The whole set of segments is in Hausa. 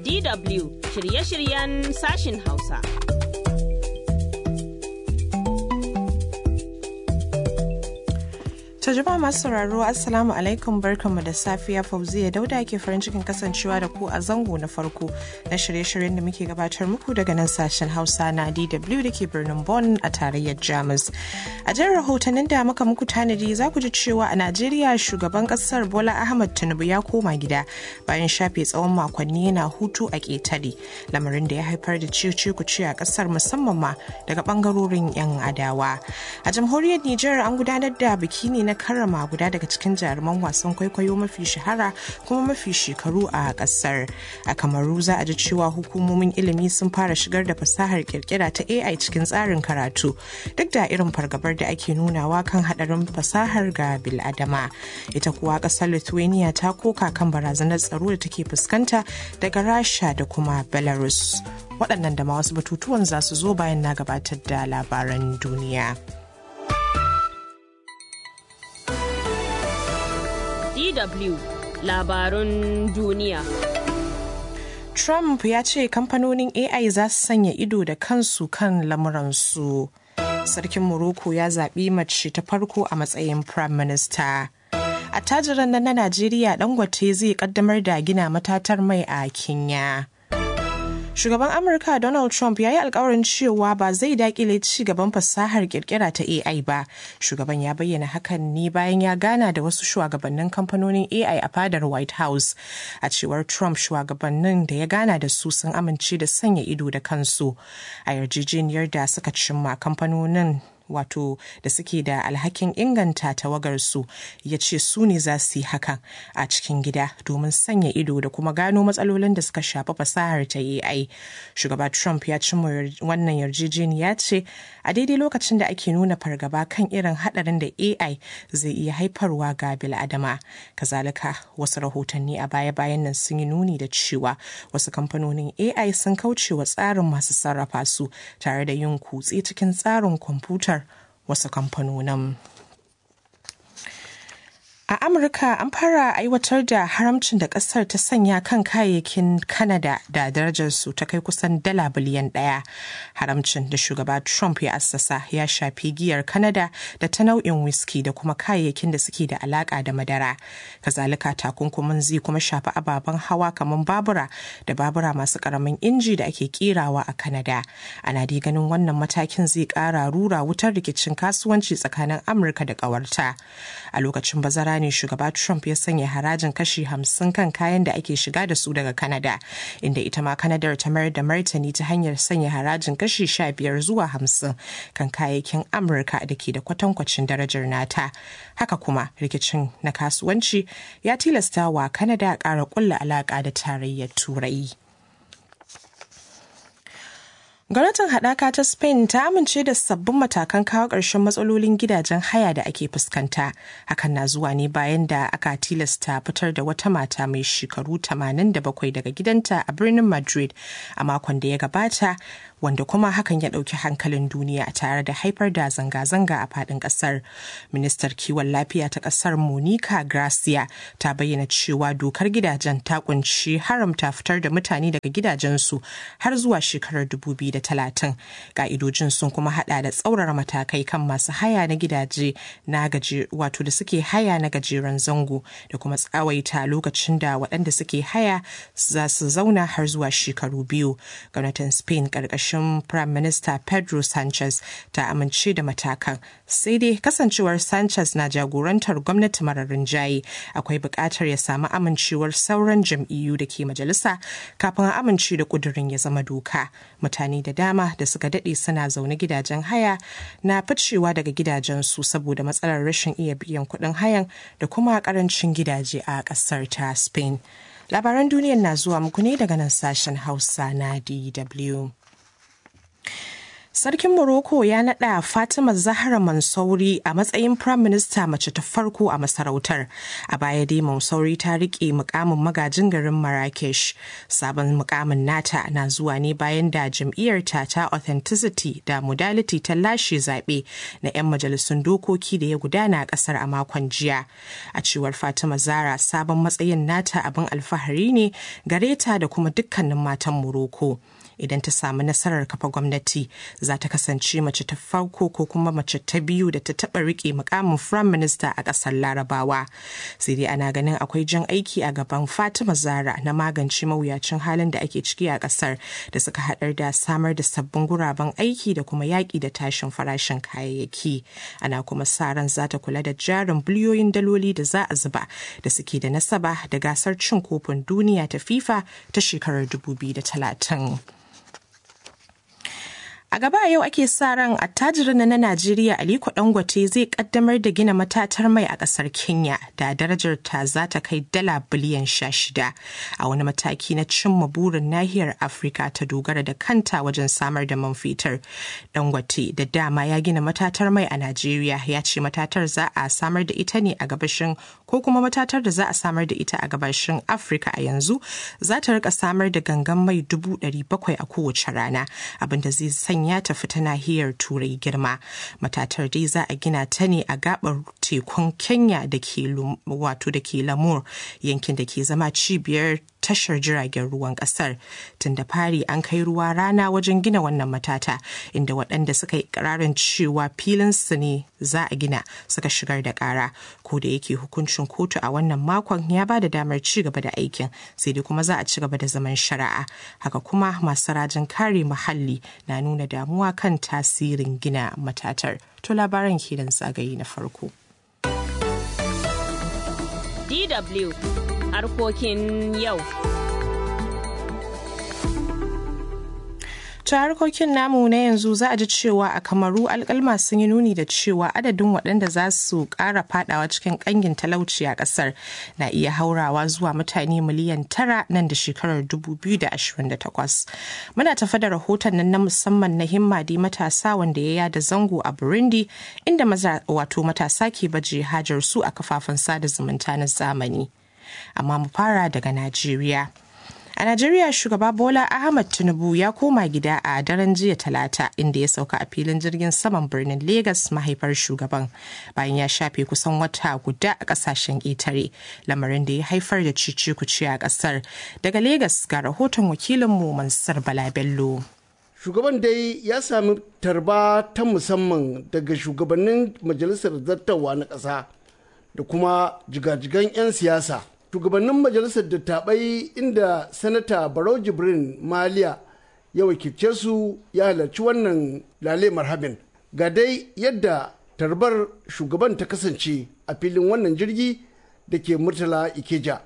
DW shirye-shiryen sashin Hausa. To jama'a masu sauraro Assalamu alaikum barkanmu da safiya Fauziya Dauda ke farin cikin kasancewa da ku a zango na farko na shirye-shiryen da muke gabatar muku daga nan sashen Hausa na DW da ke birnin Bonn a tarayyar Jamus. A jan rahotannin da muka muku tanadi za ku ji cewa a Najeriya shugaban kasar Bola Ahmad Tinubu ya koma gida bayan shafe tsawon makonni yana hutu a ƙetare lamarin da ya haifar da cice ku ce a kasar musamman ma daga bangarorin 'yan adawa. A jamhuriyar Nijar an gudanar da biki ne na karrama guda daga cikin jaruman wasan kwaikwayo mafi shahara kuma mafi shekaru a kasar a kamaru za a ji cewa hukumomin ilimi sun fara shigar da fasahar kirkira ta ai cikin tsarin karatu duk da irin fargabar da ake nunawa kan hadarin fasahar ga biladama ita kuwa kasar lithuania ta koka kan barazanar tsaro da take fuskanta daga rasha da kuma belarus waɗannan da ma wasu batutuwan za su zo bayan na gabatar da labaran duniya. DW labarun duniya. Trump ya ce kamfanonin AI za su sanya ido da kansu kan lamuransu. Sarkin Morocco ya zaɓi mace ta farko a matsayin Prime Minister. Attajiran nan na Najeriya Dangote zai kaddamar da gina matatar mai a Kenya. Shugaban Amurka Donald Trump ya yi alkawarin cewa ba zai dakile ci gaban fasahar kirkira ta AI ba. Shugaban ya bayyana hakan ne bayan ya gana da wasu shugabannin kamfanonin AI a fadar White House. A cewar Trump shugabannin da ya gana da su sun amince da sanya ido da kansu. A yarjejeniyar da suka cimma kamfanonin wato da suke da alhakin inganta tawagarsu ya ce su ne za su yi hakan a cikin gida domin sanya ido da kuma gano matsalolin da suka shafi fasahar ta AI. Shugaba Trump ya ci wannan yarjejeniya ce a daidai lokacin da ake nuna fargaba kan irin hadarin da AI zai iya haifarwa ga bil'adama. Kazalika wasu rahotanni a baya-bayan nan sun yi nuni da cewa wasu kamfanonin AI sun kauce wa tsarin masu sarrafa su tare da yin kutse cikin tsarin kwamfuta wasu kamfanonin. A Amurka an fara aiwatar da haramcin da kasar ta sanya kan kayayyakin Canada da darajarsu ta kai kusan dala biliyan ɗaya. Haramcin da shugaba Trump ya assasa ya shafi giyar Canada da ta nau'in whisky da kuma kayayyakin da suke da alaka da madara. Kazalika takunkumin zai kuma shafi ababen hawa kamar babura da babura masu karamin inji da ake kerawa a Canada. Ana dai ganin wannan matakin zai kara rura wutar rikicin kasuwanci tsakanin Amurka da ƙawarta. A lokacin bazara ne shugaba Trump ya sanya harajin kashi hamsin kan kayan da ake shiga da su daga Canada, inda ita ma Canadar ta mayar da martani ta hanyar sanya harajin kashi sha biyar zuwa hamsin kan kayayyakin Amurka da ke da kwatankwacin darajar nata. Haka kuma rikicin na kasuwanci ya tilasta wa Canada ƙara ƙulla alaƙa da tarayyar Turai. Gwamnatin haɗaka ta Spain ta amince da sabbin matakan kawo ƙarshen matsalolin gidajen haya da ake fuskanta. Hakan na zuwa ne bayan da aka tilasta fitar da wata mata mai shekaru 87 daga gidanta a birnin Madrid a makon da ya gabata, wanda kuma hakan ya ɗauki hankalin duniya tare da haifar da zanga-zanga a faɗin ƙasar. Ministar kiwon lafiya ta ƙasar Monica Gracia ta bayyana cewa dokar gidajen ta kunshi haramta fitar da mutane daga gidajensu har zuwa shekarar 2000. talatin ka'idojin sun kuma hada da tsaurara matakai kan masu haya na gidaje na gaje wato da suke haya na gajeren zango da kuma tsawaita lokacin da waɗanda suke haya za su zauna har zuwa shekaru biyu gwamnatin spain ƙarƙashin prime minister pedro sanchez ta amince da matakan sai dai kasancewar sanchez na jagorantar gwamnati marar rinjaye akwai buƙatar ya samu amincewar sauran jam'iyyu da ke majalisa kafin a amince da ƙudurin ya zama doka mutane da dama da suka daɗe suna zaune gidajen haya na ficewa daga gidajensu saboda matsalar rashin iya biyan kuɗin hayan da kuma ƙarancin gidaje a ƙasar ta spain labaran duniyar na zuwa muku ne daga nan sashen hausa na dw Sarkin Morocco ya naɗa Fatima Zahra Mansouri a matsayin Prime Minister mace ta farko a masarautar. A baya dai Mansouri ta riƙe mukamin magajin garin Marrakesh. Sabon mukamin nata na zuwa ne bayan da jam'iyyarta ta Authenticity da Modality ta lashe zaɓe na 'yan majalisun dokoki da ya gudana a ƙasar a makon jiya. A cewar Fatima Zahra sabon matsayin nata abin alfahari ne gare ta da kuma dukkanin matan Morocco. idan ta samu nasarar kafa gwamnati za ta kasance mace ta farko ko kuma mace ta biyu da ta taba rike mukamin prime minister a kasar larabawa sai dai ana ganin akwai jan aiki a gaban fatima zara na magance mawuyacin halin da ake ciki a kasar da suka haɗar da samar da sabbin guraben aiki da kuma yaƙi da tashin farashin kayayyaki ana kuma sa ran za ta kula da jarin biliyoyin daloli da za a zuba da suke da nasaba da gasar cin kofin duniya ta fifa ta shekarar 2030 A gaba yau ake sa ran attajirin na Najeriya Aliko Dangote zai kaddamar da gina matatar mai a kasar Kenya da darajar ta za ta kai dala biliyan sha shida a wani mataki na cimma burin nahiyar Afirka ta dogara da kanta wajen samar da man fetur. Dangote da dama ya gina matatar mai a Najeriya ya ce matatar za a samar da ita ne a gabashin ko kuma matatar da za a samar da ita a gabashin Afirka a yanzu za ta rika samar da gangan mai dubu ɗari bakwai a kowace rana abinda zai sanya ya tafi ta nahiyar turai girma matatar dai za a gina ta ne a gabar tekun kenya da ke wato da ke lamur yankin da ke zama cibiyar tashar jiragen ruwan kasar tun da fari an kai ruwa rana wajen gina wannan matata inda waɗanda suka yi ƙararin cewa filin su ne za a gina suka shigar da ƙara ko da yake hukuncin kotu a wannan makon ya ba da damar ci gaba da aikin sai dai kuma za a ci gaba da zaman shari'a haka kuma masu rajin kare muhalli na nuna damuwa kan tasirin gina matatar to labaran kenan zagaye na farko DW harkokin yau. ta harkokin namu na yanzu za a ji cewa a kamaru alkalma sun yi nuni da cewa adadin waɗanda za su ƙara fadawa cikin ƙangin talauci a ƙasar na iya haurawa zuwa mutane miliyan tara nan da shekarar 2028 muna tafa da rahoton nan na musamman na himmadi matasa wanda ya yada zango a burundi inda wato matasa ke baje hajar su a kafafen sada zumunta na zamani amma mu fara daga najeriya A Najeriya shugaba Bola Ahmad Tinubu ya koma gida a daren jiya talata inda ya sauka a filin jirgin saman birnin Legas mahaifar shugaban bayan ya shafe kusan wata guda a kasashen ƙetare lamarin da ya haifar da cici kuci a ƙasar. Daga Legas ga rahoton wakilinmu Mansur Bala Bello. Shugaban dai ya sami tarba ta musamman daga shugabannin majalisar zartawa na ƙasa da kuma jigajigan 'yan siyasa. shugabannin majalisar dattabai inda sanata barau jibrin maliya ya wakilce su ya halarci wannan lale marhabin ga dai yadda tarbar shugaban ta kasance a filin wannan jirgi da ke murtala ikeja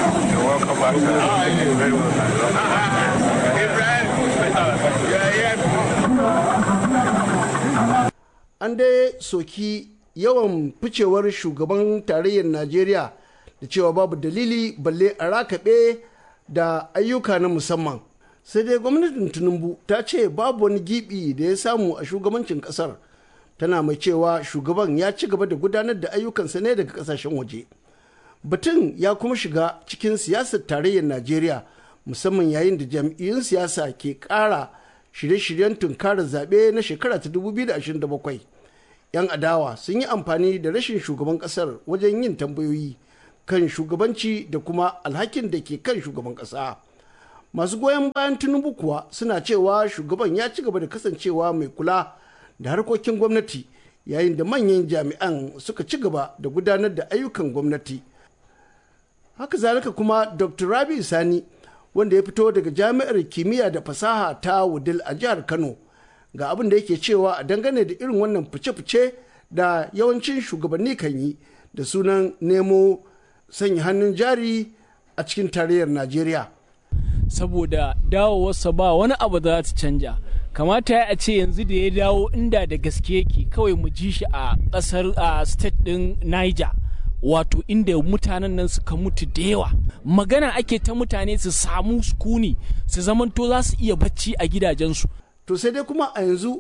an dai soki yawan ficewar shugaban tarayyar najeriya da cewa babu dalili balle a rakaɓe da ayyuka na musamman sai dai gwamnatin tinubu ta ce babu wani gibi da ya samu a shugabancin kasar tana mai cewa shugaban ya ci gaba da gudanar da ayyukansa ne daga kasashen waje batun ya kuma shiga cikin siyasar tarayyar najeriya musamman yayin da jam'iyyun siyasa ke ƙara shirye-shiryen tunkarar zaɓe na shekara ta 2027 'yan adawa sun yi amfani da rashin shugaban ƙasar wajen yin tambayoyi kan shugabanci da kuma alhakin da ke kan shugaban ƙasa. Masu goyon bayan Tinubu kuwa suna cewa shugaban ya ci gaba da kasancewa mai kula da harkokin gwamnati yayin da manyan jami'an suka ci gaba da gudanar da ayyukan gwamnati. Haka zalika kuma Dr. Rabi Sani wanda ya fito daga jami'ar kimiyya da fasaha ta Wudil a jihar Kano ga abin da yake cewa a dangane da irin wannan fice-fice da yawancin shugabanni kan yi da sunan nemo sanya hannun jari a cikin tarayyar Najeriya. Saboda dawowarsa ba wani abu za ta canja. Kamata ya ce yanzu da ya dawo inda da gaske yake kawai mu ji shi a ƙasar a state ɗin Niger. Wato inda mutanen nan suka mutu da yawa. Magana ake ta mutane su samu sukuni su zamanto za su iya bacci a gidajensu. To sai dai kuma a yanzu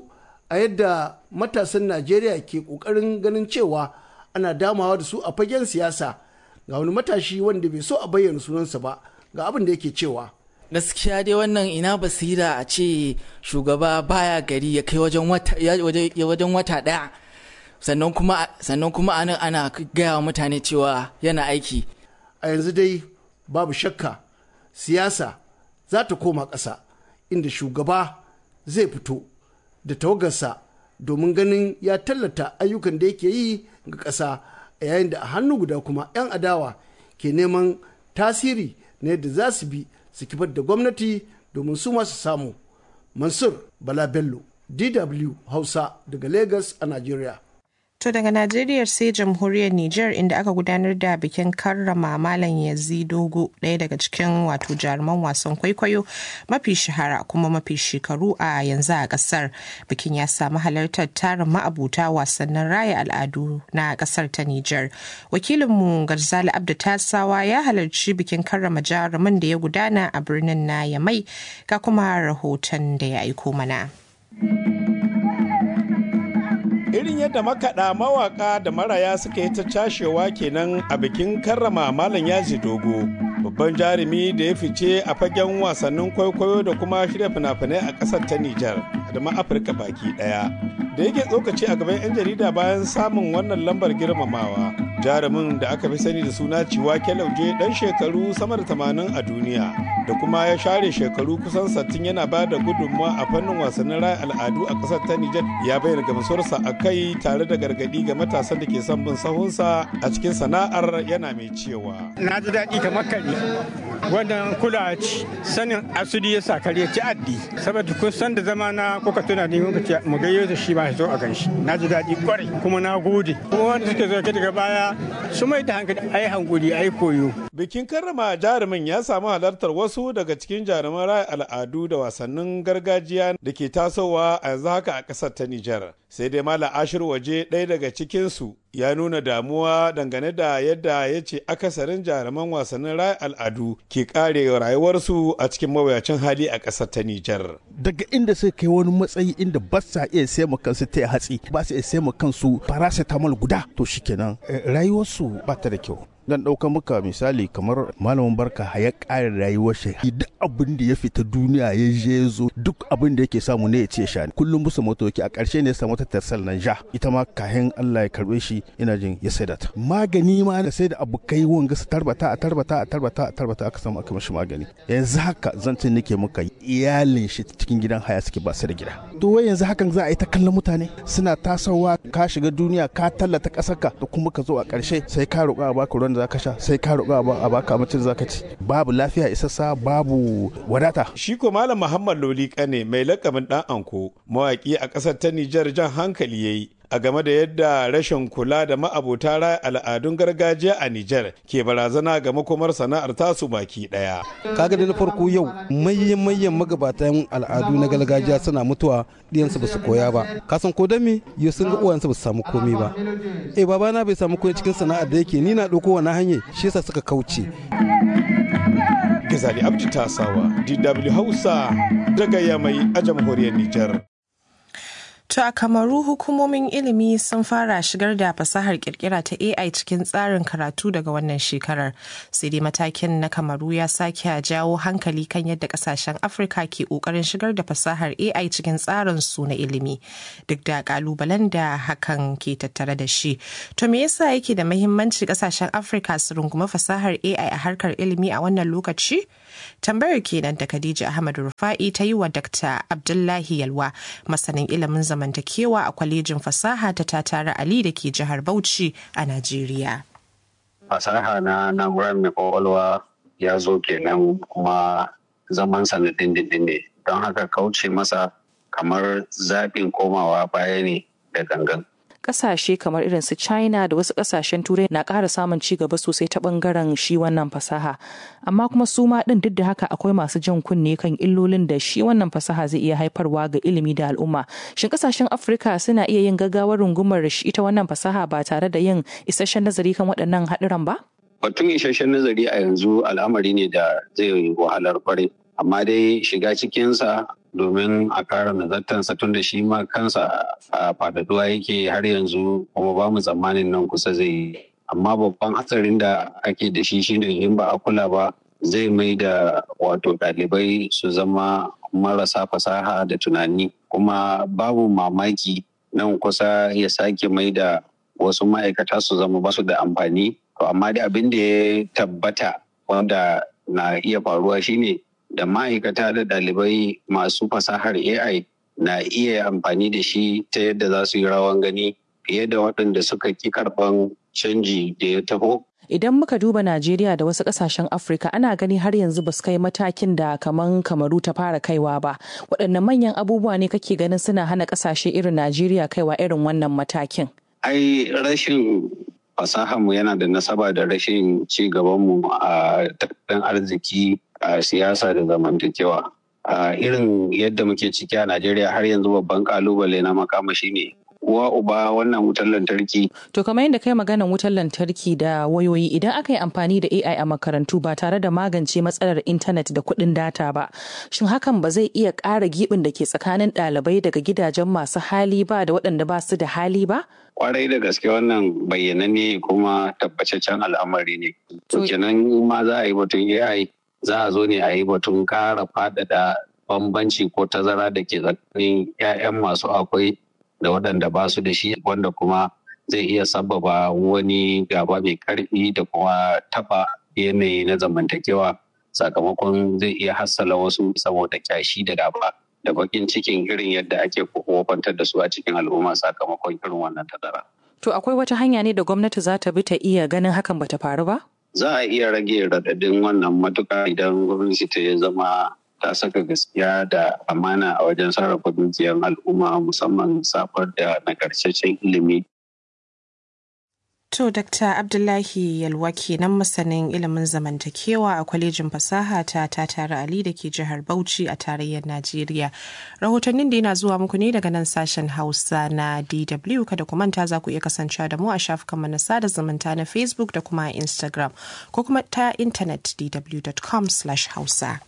a yadda matasan najeriya ke ƙoƙarin ganin cewa ana damawa da su a fagen siyasa ga wani matashi wanda bai so a bayyana sunansa ba ga abin da yake cewa gaskiya dai wannan ina basira a ce shugaba baya gari ya kai wajen wata daya sannan kuma sannan kuma anan ana gaya wa mutane cewa yana aiki a yanzu dai babu shakka siyasa za ta koma ƙasa inda shugaba zai fito da tawagarsa domin ganin ya tallata ayyukan da yake yi ga ƙasa a yayin da a hannu guda kuma 'yan adawa ke neman tasiri na yadda za su bi su kifar da gwamnati domin su masu samu mansur bala bello dw hausa daga lagos a nigeria To daga Najeriya sai jamhuriyar Nijar inda aka gudanar da bikin karrama Malam Yazidogo ɗaya daga cikin wato jaruman wasan kwaikwayo mafi shahara kuma mafi shekaru a yanzu a ƙasar. Bikin ya samu halartar tarin ma'abuta wasannin raya al'adu na ƙasar ta Nijar. Wakilinmu Garzali Abdu Tasawa ya halarci bikin karrama jaruman da ya gudana a birnin na Yamai ga kuma rahoton da ya aiko mana. irin yadda makaɗa mawaƙa da maraya suka yi ta cashewa kenan a bikin karrama malam yaji dogo babban jarumi da ya fice a fagen wasannin kwaikwayo da kuma shirya fina-finai a ƙasar ta nijar da ma afirka baki ɗaya da yake tsokaci a gaban 'yan jarida bayan samun wannan lambar girmamawa jarumin da aka fi sani da suna ciwa lauje dan shekaru sama da tamanin a duniya da kuma ya share shekaru kusan sattin yana ba da gudunmawa a fannin wasannin raya al'adu a ƙasar ta nijar ya bayyana gamsuwarsa a kai tare da gargaɗi ga matasan da ke son bin sahunsa a cikin sana'ar yana mai cewa na ji daɗi kamar kare wannan kula ci sanin asudi ya sa kare ci addi saboda kun san da zama na kuka tuna da muka ce mu gayyo da shi ba zo a ganshi na ji daɗi kwarai kuma na gode kuma wanda suke zo daga baya su mai da hankali ai hankuli ai koyo bikin karrama jarumin ya samu halartar wasu daga cikin jaruman raya al'adu da wasannin gargajiya da ke tasowa a yanzu haka a ƙasar ta Nijar sai dai Malam Ashir waje ɗaya daga cikinsu ya nuna damuwa dangane da yadda ya ce akasarin jaruman wasannin raya al'adu ke kare rayuwarsu a cikin mawuyacin hali a ƙasar ta Nijar. Daga inda suka kai wani matsayi inda ba sa iya sai mu kansu ta hatsi ba su iya sai mu kansu paracetamol guda to shikenan rayuwarsu ba ta da kyau. dan ɗauka muka misali kamar malamin barka ya ƙara rayuwar shi duk abin da ya fita duniya ya je zo duk abin da yake samu ne ya ce sha kullum busa motoki a ƙarshe ne ya samu ta tarsal nan ja ita ma kahin Allah ya karbe shi ina jin ya saida ta magani ma da sai da abu kai wanga su tarbata a tarbata a tarbata a tarbata aka samu aka mashi magani yanzu haka zancin nake muka iyalin shi cikin gidan haya suke ba su da gida to wai yanzu hakan za a yi ta kallon mutane suna tasowa ka shiga duniya ka tallata ƙasarka da kuma ka zo a ƙarshe sai ka roƙa a baka ruwan da zaka sha sai ka roƙa a baka abincin zaka ci babu lafiya isassa babu wadata shi ko malam muhammad loli kane mai lakabin dan anko mawaki a ƙasar ta nijar jan hankali yayi a game da yadda rashin kula da ma'abota raya al'adun gargajiya a Nijar ke barazana ga makomar sana'ar tasu baki daya. Kaga da na farko yau mayyan mayyan magabatan al'adu na gargajiya suna mutuwa ɗiyansu ba su koya ba. Kasan ko dan me yau sun ga uwansu ba su samu komai ba. Eh babana bai samu koyi cikin sana'ar da yake ni na ɗauko wani hanyar shi yasa suka kauce. Gazali Abdi Tasawa, DW Hausa daga Yamai a jamhuriyar Nijar. To a Kamaru hukumomin ilimi sun fara shigar da fasahar kirkira ta AI cikin tsarin karatu daga wannan shekarar. Sai dai matakin na Kamaru ya sake jawo hankali kan yadda kasashen Afirka ke kokarin shigar da fasahar AI cikin tsarin su na ilimi. Duk da kalubalen da hakan ke tattare da shi. To me yasa yake da mahimmanci kasashen Afirka su runguma fasahar AI a harkar ilimi a wannan lokaci? Tambayar kenan da Khadija Ahmad Rufa'i ta yi wa Dr. Abdullahi Yalwa masanin ilimin zamantakewa a kwalejin fasaha ta Tatara Ali da ke jihar Bauchi a Najeriya. Fasaha na na'urar mai kwakwalwa ya zo kenan kuma zaman na dindindin ne don haka kauce masa kamar zaɓin komawa baya ne da gangan. kasashe kamar irin su china da wasu kasashen turai na ƙara samun ci gaba sosai ta bangaren shi wannan fasaha amma kuma su ma ɗin duk da haka akwai masu jan kunne kan illolin da shi wannan fasaha zai iya haifarwa ga ilimi da al'umma shin kasashen afirka suna iya yin gaggawar rungumar ita wannan fasaha ba tare da yin isasshen nazari kan waɗannan haɗuran ba batun isasshen nazari a yanzu al'amari ne da zai wahalar kwarai amma dai shiga cikinsa domin a kara nazartansa tun da shi ma kansa a faɗaɗuwa yake har yanzu kuma ba mu tsammanin nan kusa zai yi amma babban hatsarin da ake da shi shine in ba a kula ba zai mai da wato ɗalibai su zama marasa fasaha da tunani kuma babu mamaki nan kusa ya sake mai da wasu ma'aikata su zama basu da amfani to amma da abin da ya tabbata wanda na iya faruwa shine da ma'aikata da ɗalibai masu fasahar ai na iya amfani da shi ta yadda za su yi rawan gani fiye da waɗanda suka ki karɓan canji da ya taho Idan muka duba Najeriya da wasu kasashen Afirka ana gani har yanzu ba su kai matakin da kaman kamaru ta fara kaiwa ba. Waɗanne manyan abubuwa ne kake ganin suna hana kasashe irin Najeriya kaiwa irin wannan matakin? Ai rashin fasahanmu yana da nasaba da rashin ci gabanmu a tattalin arziki a siyasa da zamantakewa. A irin yadda muke ciki a Najeriya har yanzu babban kalubale na makamashi ne uwa uba wannan wutar lantarki. To kamar yadda kai maganan wutar lantarki da wayoyi idan aka yi amfani da AI a makarantu ba tare da magance matsalar intanet da kuɗin data ba, shin hakan ba zai iya ƙara giɓin da ke tsakanin ɗalibai daga gidajen masu hali ba da waɗanda ba su da hali ba? Kwarai da gaske wannan bayyananne kuma tabbataccen al'amari ne. To kenan ma za a yi batun AI za a zo ne a yi batun ƙara faɗaɗa bambanci ko tazara da ke tsakanin 'ya'yan masu akwai da waɗanda ba su da shi wanda kuma zai iya sababa wani gaba mai ƙarfi da kuma taɓa yanayi na zamantakewa sakamakon zai iya hassala wasu saboda kyashi da gaba da bakin cikin irin yadda ake wofantar da su a cikin al'umma sakamakon irin wannan tazara. To akwai wata hanya ne da gwamnati za ta bi ta iya ganin hakan bata faru ba? Za a iya rage raɗaɗin wannan matuƙa idan gwamnati ta ya zama ta saka gaskiya da amana a wajen sarrafa dukiyar al'umma musamman safar da nagartaccen ilimi. To, Dr. Abdullahi Yalwa kenan masanin ilimin zamantakewa a kwalejin fasaha ta Tatare Ali da ke jihar Bauchi a tarayyar Najeriya. Rahotannin da yana zuwa muku ne daga nan sashen Hausa na DW kada ku manta za ku iya kasancewa da mu a shafukan na sada zumunta na Facebook da kuma Instagram ko kuma ta intanet dw.com/hausa.